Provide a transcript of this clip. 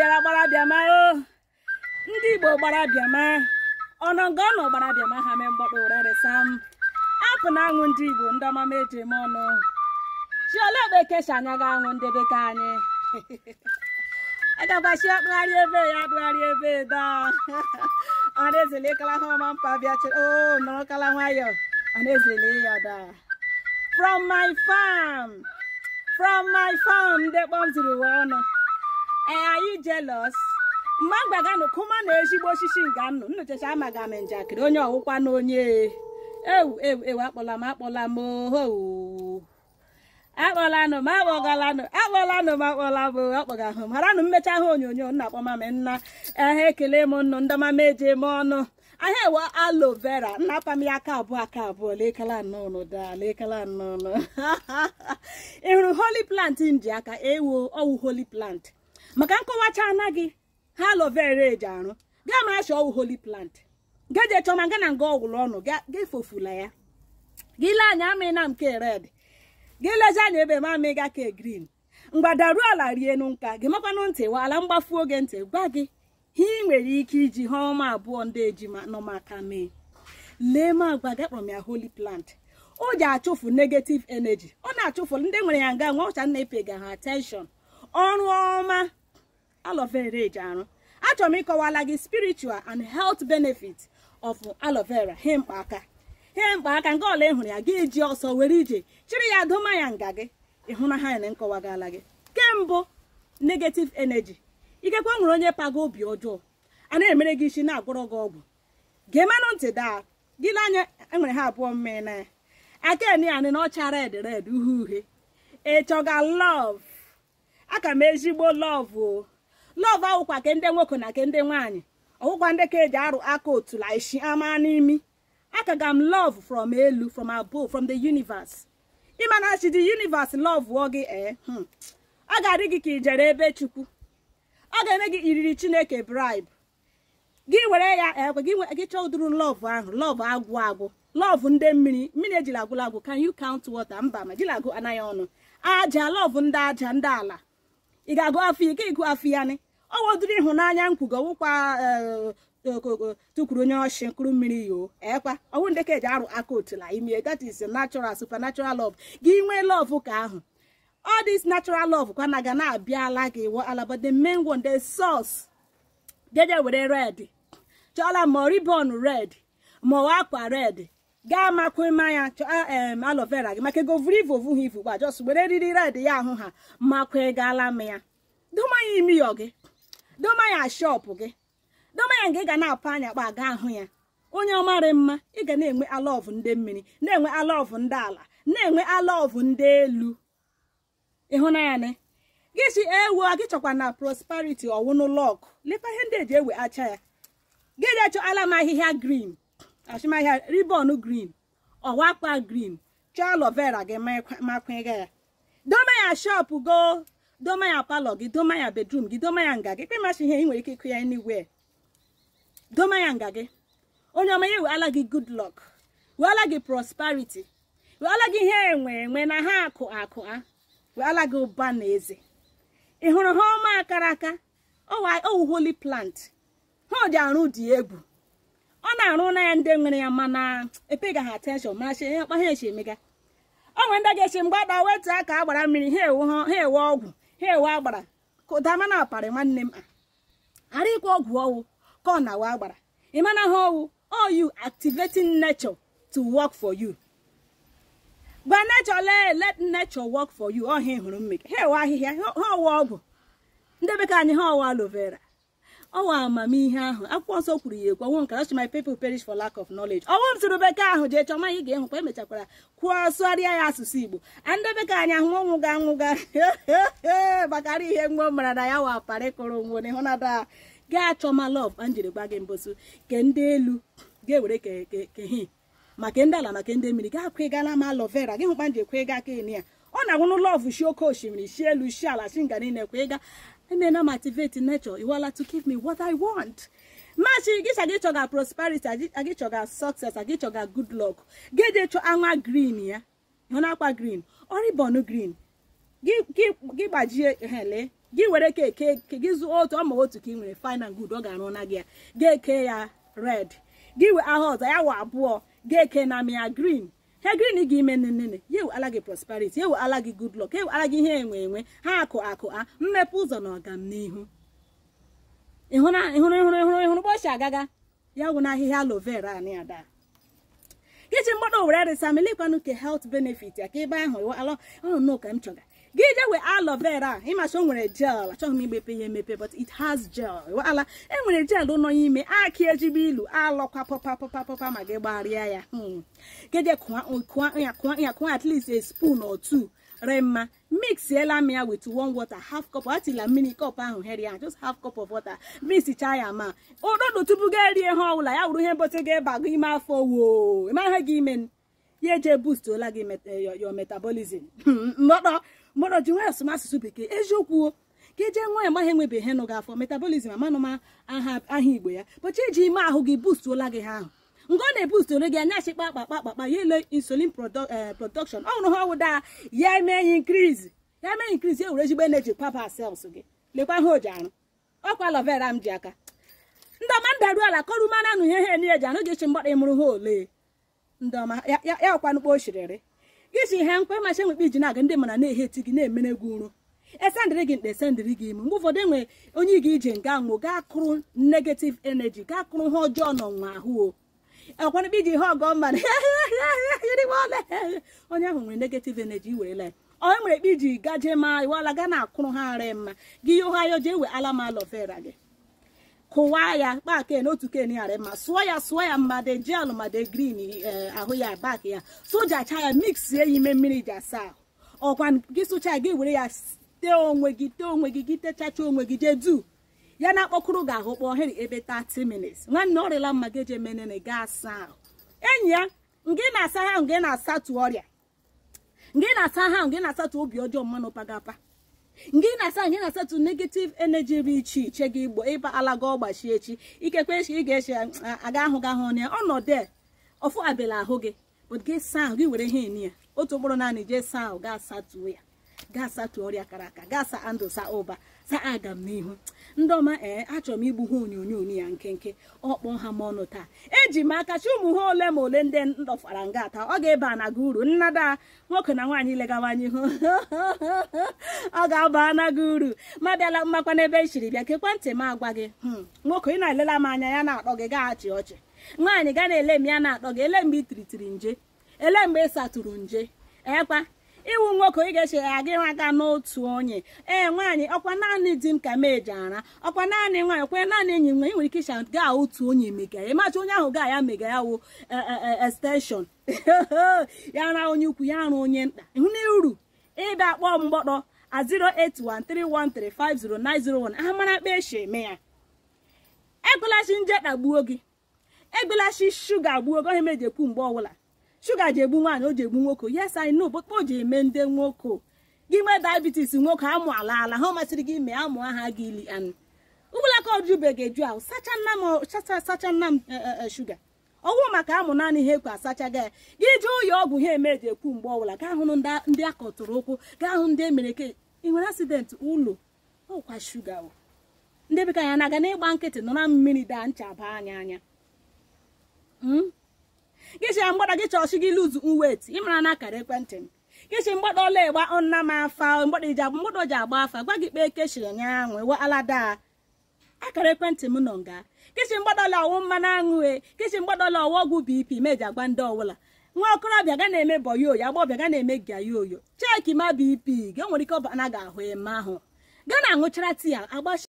bịara gbara bịama o ndị igbo gbara bịama ọnọ nga ọ nọ gbara bịama ha mee mgbọkpọ ụreresa m apụ na aṅụ ndị igbo ndị ọmama eji eme ọnụ chiolebekesha anya ga aṅụ ndị beke anyị agagbachi akpụgharị ebe ya akpụgharị ebe da ọ na-ezele kala ha ọma mpa bịa o nọrọkala nwayọ ọ na-ezele ya da from my farm from my farm ndị kpọm ziri uwe ọnụ ee anyị jealous mgbe m gbaganụ kụma na ezigbo osisi nga nnụ nnụchacha amaga m njakịrị onye ọwụkwa na onye ewu ewu ewu akpọla m akpọla m ooo akpọlanụ m akpọgalanụ akpọlanụ m akpọla m akpọgahụ m haranụ mmecha ha onyonyo nna akpọma m nna ehe ekele m nnụ ndọmama eji eme ọnụ ahịa ewe alo vera nna apa m ya aka abụọ aka abụọ lekala nnụnụ da lekala nnụnụ ị hụrụ holy plant m ji aka ewo ọwụ holy plant maka nkọwacha anaghị ha alo vera eji arụ gaa ma achọ ọwụ holy plant gaje chọma ga na nga ọgwụrụ ọnụ ga-efofula ya gị lee anya amịna nke red gị lezi anya ebe ma amịga ke green mgbadaruo ala rienu nka gị makwanụ ntị wa ala mgbafu oge ntị gwa gị ihe ị nwere ike iji ha ọma abụọ ndị ejima nọ maka mee lee ma agwa gị kpọrọ m ya holy plant o ji achụfu negative energy ọ na-achụfu ndị nwere ya nga nwa ọcha na-epega ha attention ọrụ ọma aloe vera eji arụ achọrọ m ịkọwala gị spiritual and health benefit of aloe vera he mkpa aka he mkpa aka nga ọla ịhụrụ ya gị ji ọsọ were ije chịrị ya doma ya nga gị ịhụ na ha na nkọwagala gị kembụ negative energy ikekwe nwere onye pago obi ọjọọ a na-emere gị isi na-agwọrọ gị ọgwụ ga-emenụ ntị daa gị lee anya enwere ha abụọ mmee na ya aka eni anị na ọcha red red uhie uhie ịchọga love aka m ezigbo love o love awụkwa ke ndị nwoke na ke ndị nwaanyị ọwụkwa ndị ka eji arụ aka otula isi ama n'imi aka ga m love from elu from above from the universe ịma na chi the universe love wụọ gị ee ọ ga-adị gị ka ijere ebe chukwu ọ ga-eme gị iriri chineke bribe gị were ya ekwe gị chọọ ụdịrị love ahụ love agwụ agwụ love ndị mmiri mmiri ejiri agwụla agwụ can you count water mba ma jiri agụ anaghị ọnụ aja love ndị aja ndị ala ị ga-agụ afọ ike ịgụ afọ ya ni ọ wodịrị ịhụnanya nkwugo ọwụkwa tukwuru onye ọchị nkụrụ mmiri yoo ekwa ọwụ ndị ka eji arụ aka otula ime that is natural supernatural love gị nwee love ka ahụ all this natural love kwa na ga na-abịala gị ala but the main one the source jeje were red chọọla ma ribon red ma ọ akwa red gaa makwe mmanya chọọ em aloe vera gị maka ego vuru ivu ovu ha ivu gba jos were eriri red ya ahụ ha makwe gala m ya domanya imiyo gị domanya shop gị domanya nke ị ga na-apụ anya kpa aga ahụ ya onye ọmarị mma ị ga na-enwe alọvụ ndị mmiri na-enwe alọvụ ndị ala na-enwe alọvụ ndị elu ịhụnanya ne gị si ewu gị chọkwa na prosperity ọwụnụ lọk lekwa ihe ndị eji ewe acha ya gị je chọ ala m ahịhịa green achụmahịa ribon green ọwakpa green chọọ aloe vera gị makwega ya doma ya shop go doma ya palọ gị doma ya bedroom gị doma ya nga gị kpemasị ihe ị nwere ike ịkụ ya anywhere doma ya nga gị onye ọma ya eweala gị good luck weala gị prosperity weala gị ihe enwe enwe na ha akụ akụ a weala gị ụba na eze ị hụrụ ha ọma akara aka ọwụ holy plant ha dị arụ dị egwu ọ na-arụ na ya ndị nwere ya mana epega ha attention marachi ihe ọkpa ha echi emega ọ nwere ndị ga-echi mgbada wetu aka agbara mmiri ha ewe ọgwụ ha ewe agbara kụdama na aparị nwanne m ara ịkwa ọgwụ ọwụ ka ọ na-awa agbara ịmana ha ọwụ all you activating nature to work for you gba nature lee let nature work for you ọhịa hụrụ mmiri ha ewe ahịhịa ha ọwa ọgwụ ndị bekee anyị ha ọwa aloe vera ọwa amamihe ahụ akwụkwọ nsọ kwuru ya ekwu ọnwụ nkara my people perish for lack of knowledge ọnwụ m sụrụ bekee ahụ jee chọma ị ga-ehụkwa emechakwara kwuo sụgharịa ya asụsụ igbo ndị bekee anyị ahụ ọnwụga anwụga gbakara ihe mgbe mara na ya wa aparị kụrụ nwo na ịhụnada gaa chọma lọv a njiri gwa gị mbosu ke ndị elu ga-ewere kehi maka ndị ala maka ndị mmiri gaa kwegala ma aloe vera gị hụkwa nji ekwega ka ya ọ na-agwụnụ lọv shi oke osimiri shi elu shi ala shi nga niile kwega emena m activate nature iwala to give me what i want machi gịcha gị chọga prosperity agị chọga success agị chọga good luck gịje chọ anwa green ya ịhụ na akwa green oribon green gị gbajie hele gị were ka eke ke gị zụọ otu ọma otu ka ị nwere fine and good ọ ga-arụ na gị ya ga-eke ya red gị wee aha ọzọ ya wụ abụọ ga-eke na ya green he green gị ime nnene ya ewe ala gị prosperity ya ewe ala gị good luck ya ewe ala gị ihe enwe enwe ha akụ akụ a mmepe ụzọ na ọganihu ịhụrụ ịhụrụ ịhụrụ ịhụrụ ịhụrụ bọchị agaga ya wụ na ahịhịa aloe vera anị ada iji mgbado were resa melikwanụ ke health benefit ya ka ebe ahụ ala ọnụ ka m chọga gị je wee aloe vera ịmacha o nwere gel achọghị m igbepe ya emepe but it has gel ala enwere gel nọ n'ime aki ejigbo ilu alọkwa pọpa pọpa pọpa ma gị gbarịa ya geje kụọ ya kụọ ya kụọ at least a spoon or two re mma mixiela m ya with one water half cup atila mmiri cup ahụ heri ya just half cup of water mixichaa ya ma ụdọdụ tupu ga erie ha ọbụla ya wụrụ ihe mbote ga-eba gị ime afọ woo ịmara gị ime ya eje boostola gị your metabolism mgbọdọ mgbọdọ ji nwee asụmasụsụ bekee eziokwu ka eje nwa ya maghị enwebeghị ihe nụ gị afọ metabolism amanụ m aha aha igbo ya bọchi eji ime ahụ gị boostuola gị ha ahụ mgbe ọ na-ebust ole gị anya achịkpa akpakpa akpakpa ya ele insulin production ọ hụrụ ha ọwụda ya eme ya increase ya mee increase ya were ezigbo energy kwaba cells gị lekwa ihe o ji arụ ọkwa aloe vera m ji aka ndị ọma ndaru ala kọrụ mana anụ ihe ha enye ji anụ gị chi mgbọrọ ịmụrụ ha ole ndị ọma ya ọkwanụkpo oshiriri gị si ihe mkpe machi enwekpe iji na-aga ndị mana na-ehe eti gị na-emere gị uru esendịrị gị mkpe esendịrị gị ime mgbe ụfọdụ enwe onye ị ga-ije nga nwụ gaa kụrụ negative energy gaa kụrụ ha ọjọọ n'ọnwa ahụ o ọkwanụkpe iji ihe ọgọ mmadụ onye ahụ nwere negative energy iwerela ya onye nwere ekpe iji gaje ma iwala ga na-akụrụ ha arị mma gị ihe ụha ya jee we ala ma aloe vera gị kụwaa ya kpaa ken otu ken yarị mma sụọ ya sụọ ya mmadụ jel mmadụ grin ahụ ya bak ya sojacha ya mix ya ime mmiri ji asa ahụ ọkwa gị sụcha gị were ya tee onwe gị tee onwe gị gị techacha onwe gị jee du ya na-akpọkụrụ gị ahụ kpọọ heri ebe 30 minutes nwanne ọrịla mma gị eje menene ga asa ahụ enyi ya ngị na-asa ha ngị na-asatụ ọrịa ngị na-asa ha ngị na-asatụ obi ọjọọ mmanụ pagapa ngị na-asa ngị na-asatụ negative energy dị iche iche gị igbo ịba ala gị ọgbachi echi ikekwe echi ị ga-eche aga ahụ gị ahụ ya ọnọdụ ọfụ abịala ahụ gị but gị saa ahụ gị were ihe eni ya otu mkpụrụ naanị jee saa ahụ gaa satuo ya gaa satuo ọrịa kara aka gaa sa andụ sa ụba sa aga m n'ihu ndị ọma ee achọrọ m igbu ha onyonyo ya nkenke ọkpọ ha m ọnụ taa eji m aka chi ụmụ ha ole ma ole ndị ndọfara nga taa ọ ga-eba na gị uru nnada nwoke na nwaanyị legawanye ihu ọ ga-aba na gị uru ma bịala mmakwa n'ebe e chiri bịa kekwa ntị m agwa gị nwoke ị na-elela m anya ya na-akpọ gị gaa achị ọchị nwaanyị ga na-ele m ya na-akpọ gị ele mgbe ị tiritiri nje ele mgbe ị satụrụ nje ekwa iwu nwoke ị ga-eche ya gị nwaga n'otu onye ee nwaanyị ọkwa naanị di m ka meji ara ọkwa naanị nwaanyị kwe naanị enyi nwe ị nwere ike ịcha gaa otu onye mega ya ịmacha onye ahụ gaa ya mega ya wụ extension ya ra onye ukwu ya arụ onye nta ịhụ na uru ịbịa kpọọ mgbọkpọ a 08131350901 aha mara mkpa echi eme ya egbelachi nje kpagbuo gị egbelachi shuga gbuo gị ohe meji ekwu mgbe ọbụla shuga ji egbu nwaanyị o ji egbu nwoke yes I know but o ji eme ndị nwoke gị nwee diabetes nwoke amụ ala ala ha masịrị gị mee amụ aha gị ili anụ ụgbọla ka ojube ga-eju ahụ sacha nna m sacha nna m shuga ọwụ maka amụ naanị ihe ekwe asacha gị gị jee ụlọ ọgwụ ha eme eji ekwu mgbe ọbụla gaa hụ ndị akọtụrụ ụkwụ gaa hụ ndị emere ke ị nwere asidenti ụlọ ọkwa shuga ndị bekee ya na-aga n'ịgba nkịtị nọ na mmiri daa ncha baa anya anya gịchi ya mgbada gị chọọchị gị luzu nwet ịmara na akara ekwentị m gịchi mgbada ọla ịgba ọnna m afa mgbada ji agba mgbada ji agba afa gwa gị kpee kechiri nya anwụ ewe alada akara ekwentị m nọ nga gịchi mgbada ọla ọwụ mmanụ aṅụ e gịchi mgbada ọla ọwụ ọgwụ bp meji agwa ndị ọbụla nwa okorobịa ga na-eme bọyoyo agbọbịa ga na-eme gayoyo cheki ma bp gị o nwere ike ọ na ga ahụ eme ahụ ga na aṅụchara tii agbachi